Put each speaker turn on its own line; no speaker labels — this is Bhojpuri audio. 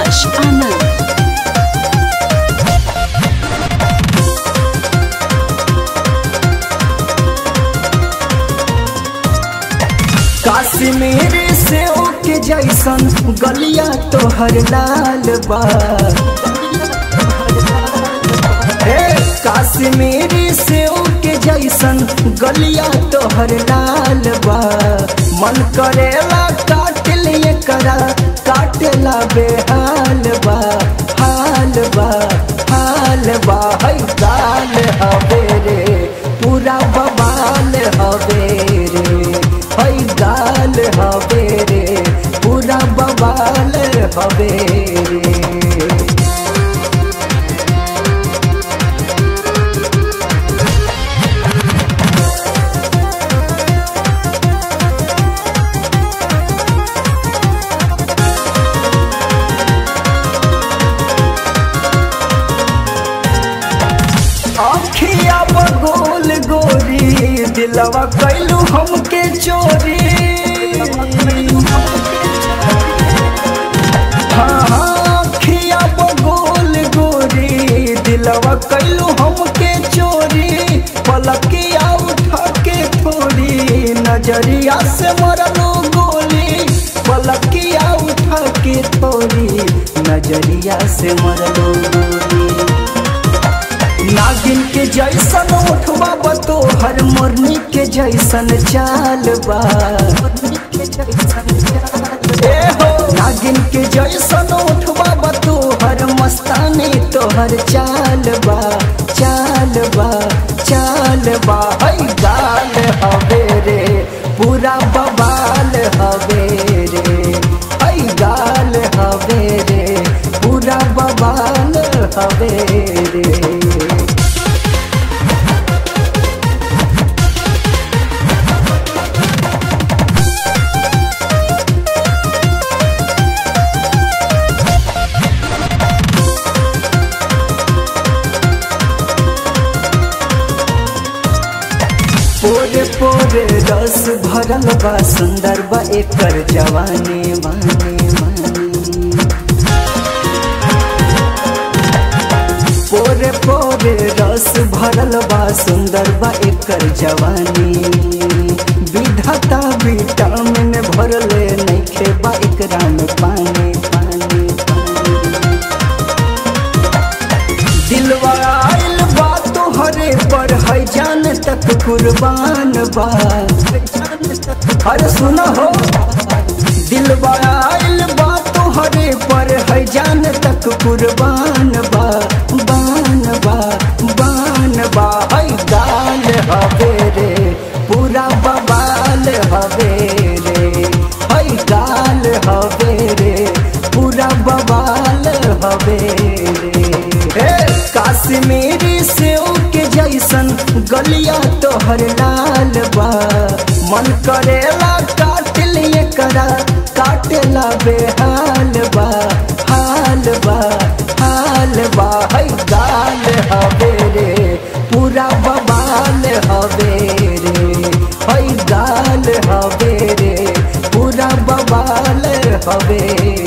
Akash Anand.
काश्मीर से के जैसन गलिया तोहर लाल बा हे काश्मीरी से के जैसन गलिया तोहर लाल बा मन करेला काट लिए करा काटेला बेहाल बा हाल बा हाल बा है गाल हवे रे पूरा बबाल हवे रे है गाल हवे रे पूरा बबाल हवे रे अखिया बगोल गोरी दिलवा कैलू हमके चोरी हाँ हाँ अखिया बगोल गोरी दिलवा कैलू हमके चोरी पलकिया उठा के थोड़ी नजरिया से मरलो गोली पलकिया उठा के थोड़ी नजरिया से मरलो गोली नागिन के जैसन उठवा बतो हर मुरनी के जैसन चाल बा ए हो नागिन के जैसन उठवा बतो हर मस्तानी तोहर चाल बा चाल बा चाल बा है गाल हवे रे पूरा बबाल हवे रे है गाल हवे रे पूरा बबाल हवे रे पोरे पोरे रस भरल बा सुंदर बा एकर जवानी मानी मानी पोरे पोरे रस भरल बा सुंदर बा एकर जवानी विधाता विटामिन भरले नइखे बा एकरा में पानी पानी पानी दिलवा आइल बा तोहरे पर है जान तक कुर्बान बा अरे सुन हो दिलवा आइल बा तोहरे पर है जान तक कुर्बान बा बान बा बान बा है गाल हवे रे पूरा बबाल हवे रे है गाल हवे रे पूरा बबाल हवे रे हे काश्मीरी से के जैसन गलिया तोहर लाल बा मन करेला काट लिए करा काटेला बेहाल बा हाल बा हाल बा है गाल हवे रे पूरा बबाल हवे रे है गाल हवे रे पूरा बबाल हवे